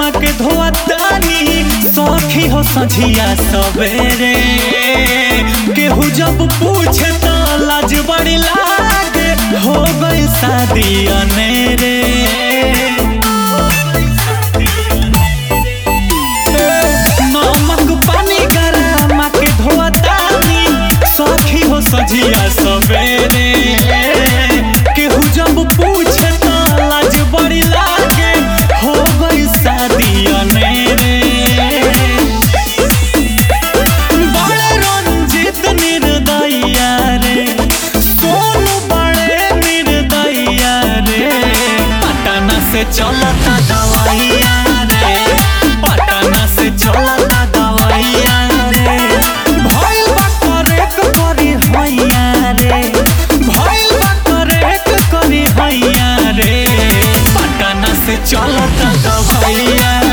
माँ के धोतानी सखी हो सझिया सवेरे केहू जब पूछे तो लाज बड़ी लागे हो गई शादी अनेरे नमक पानी गरम के धोतानी सखी हो सझिया सवेरे केहू जब पूछे तो लाज बड़ी लागे हो गई शादी अनेरे बड़े रंजित निर्दया रे सोनू बड़े निर्दया रे पटना से चलता दवाइया रे पटना से चलता दवाइया रे भइल बा करेक करी हैया रे भइल बा करेक करी हैया रे पटना से चलता दवाइया